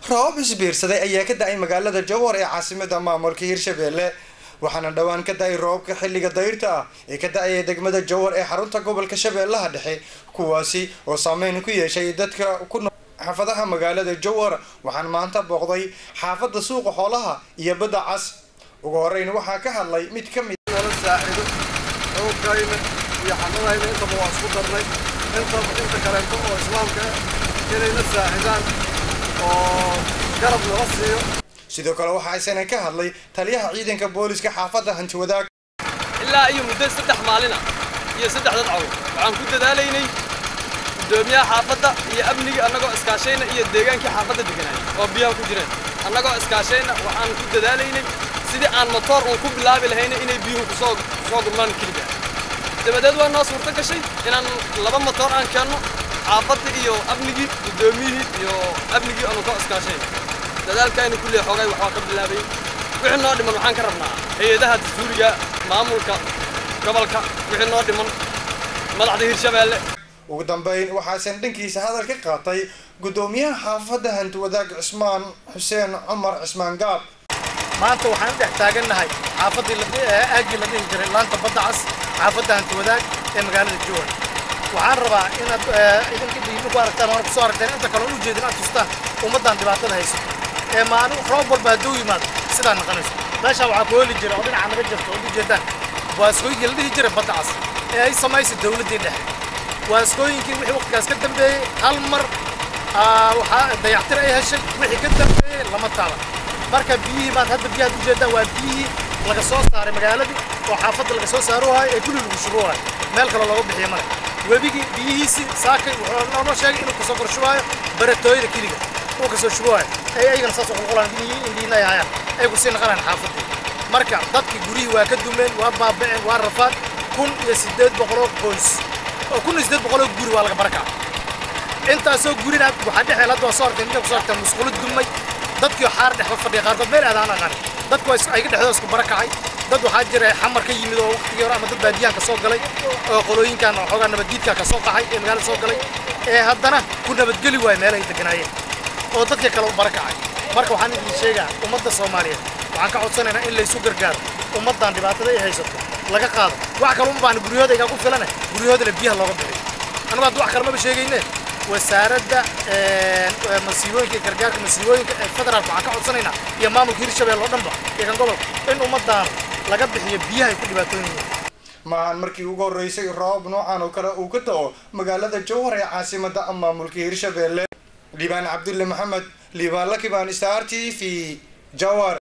roobab isbiirsaday ayaa ka da-ay magaalada jowhar ee caasimada maamulka hirshabeelle waxaana dhowaan ka da-ay roobabka xilliga dayrta ah ee ka da-aya degmada jowhar ee xarunta gobolka shabeellaha dhexe kuwaasi oo saameyn ku yeeshay dadka ku nool xaafadaha magaalada jowhar waxaan maanta booqday xaafada suuqa xoolaha iyo badda cas ugu horeyn waxaa ka hadlay mid ka mid nala saacido xoogayna iyo xamadayna intaba waa isku darnay inta inta kaleeto oo islaamka ah inayna saacidaan oo garab nala siiyo sidoo kale waxaa isana ka hadlay taliyaha ciidanka booliska xaafadda hantiwadaag ilaa iyo muddo saddex maalina iyo saddex dad cawl waxaan ku dadaalaynay guddoomiyaha xaafadda iyo amnigii annagoo iskaashayna iyo deegaankii xaafadda deganay oo biyaha ku jireen annagoo iskaashayna waxaan ku dadaalaynay sidii aan motoor uun ku bilaabi lahayna inay biyuhu kusoo kusoo gurmaan keliga dabadeed waa noo suurto gashay inaan laba motoor aan keenno xaafadda iyo amnigii guddoomiyihii iyo amnigii aanu ka iskaashayn dadaalkaynu kullee xoogay waxbaa ka bilaabay wixii noo dhiman waxaan ka rabnaa hay-adaha dastuuriga maamulka gobolka wixii noo dhiman madaxda hirshabeelle ugu dambeyn waxaasan dhankiisa hadal ka qaatay guddoomiyaha xaafadda hantiwadaag cismaan xuseen cumar cismaan gaab maanta waxaan dhex taagannahay xaafaddii aaggii la dhihi jiray laanta badda cas xaafadda hantiwadaag ee magaalada jowhar waxaan rabaa inaad idinka dhiibi ku aragtaan waana kusoo aragteen inta kale u jeedin aad tustaan ummaddan dhibaatada hayso ee maalin roob walba hadduu yimaado sidaa noqonayso meeshaa waxaa ku heli jira oo dhinaca naga jirta oo ujeedaan waaskooyinkii la dhihi jiray badda cas ee ay samaysay dowladdii dhexe waaskooyinkii wixii waqtigaas ka dambeeyey hal mar waxaa dayactir ay heshay wixii ka dambeeyey lama taala marka biyihii maad hadda biyahaad ujeedaan waa biyihii laga soo saaray magaaladii oo xaafadda laga soo saaro waayo ee kulli lagu shubo waayo meel kaloo looga bixiyo male webigii biyihiisii saakay wuxuu noonoo sheegay inuu kasoo korshubaayo baratooyada keliga uu kasoo shubo waayo ay ayagana saas uqulqulaan biyihii indhiina ay hayaan ay kusii naqanayaan xaafaddii marka dadkii guryihii waa ka dumeen waa baaba'een waa rafaad kun iyo siddeed boqoloo qoys oo kun iyo siddeed boqoloo guri waa laga barakaca intaasoo gurina waxaa dhexeel hadda waa soo artay ninka kusoo artay musqulo dumay dadkii xaar dhex fadhiya qaarkood meel aadaan aqaan dadku ayaga dhexdooda isku barakacay dad waxaa jira xamar ka yimid oo waqtigii hore ama dad baadiyahan ka soo galay oo qolooyinkan xoogaa nabaddiidka ka soo qaxay ee magaalada soo galay ee haddana ku nabadgeli waaya meelahay deganaayeen oo dadkii kale u barakacay marka waxaan idin sheegaa ummadda soomaaliyeed waxaan ka codsanaynaa in laysu gargaaro ummaddan dhibaatada ay haysato laga qaado wax kale uma baahna guryahooda igaa ku filane guryahoodana biyaha looga bixiyo annagu hadda wax kale maba sheegayne wasaaradda masiibooyinka iyo gargaarka masiibooyinka ee federaalka waxaan ka codsanaynaa iyo maamulka hirshabelle oo dhanba iyo kan gobolka in ummaddan laga bixiyo biyaha ay ku dhibaatoon yihiin maahan markii ugu horreysay roobab noocan oo kale uu ka da-o magaalada jowhar ee caasimada maamulka hirshabeelle liibaan cabdulle maxamed liibaan lakibaan star t v jowhar